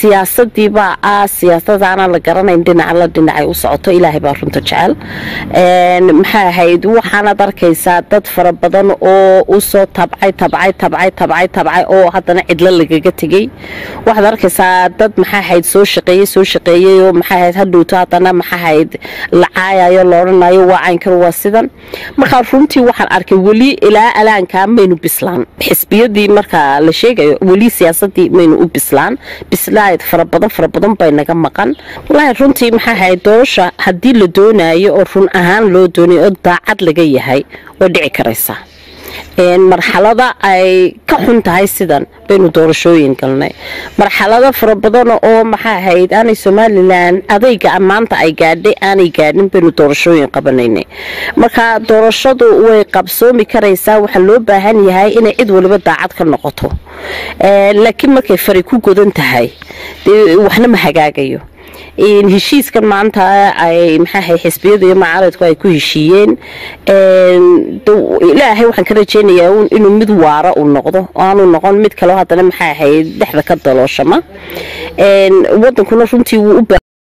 siyaasadiibaa ah siyaasadaana la garanayn dhinaca la dhinacay u socoto ilaahay baa runta jecel maxaa ahayd waxaanaad arkaysaa dad fara badan oo usoo tabcay tabcay tabcay tabcay tabcay oo haddana cidlo lagaga tegey waxaad arkaysaa dad maxaa ahayd soo shaqeeyey soo shaqeeyey oo maxaa ahayd hadhowto haddana maxaa ahayd la caayayo la odhanayo waa caynkan waa sidan markaa runtii waxaan arkay weli ilaa alaankaa maynu bislaan xisbiyadii markaa la sheegayo weli siyaasadii maynu u bislaan bislaad fara badan fara badan bay naga maqan walaahi runtii maxaa ahayd doorasha haddii la doonayo oo run ahaan loo doonayo oo daacad laga yahay way dhici karaysaa marxalada ay ka xun tahay sidan baynu doorashooyin galnay marxalado fara badan oo maxaa ahayd aanay somalilan adayga maanta ay gaadhay aanay gaadhin baynu doorashooyin qabanaynay marka doorashadu way qabsoomi karaysaa waxaa loo baahan yahay inay cid waliba daacad ka noqoto laakiin markay fari ku godan tahay waxna ma hagaagayo heshiiskan maanta ay maxaahay xisbiyadu iyo macaaradku ay ku heshiiyeen ilaahay waxaan ka rajeynayaa inuu mid waara uu noqdo aanu noqon mid kaleo haddana maxaa ahayd dhexda ka dalooshama wadankuna runtii wuu u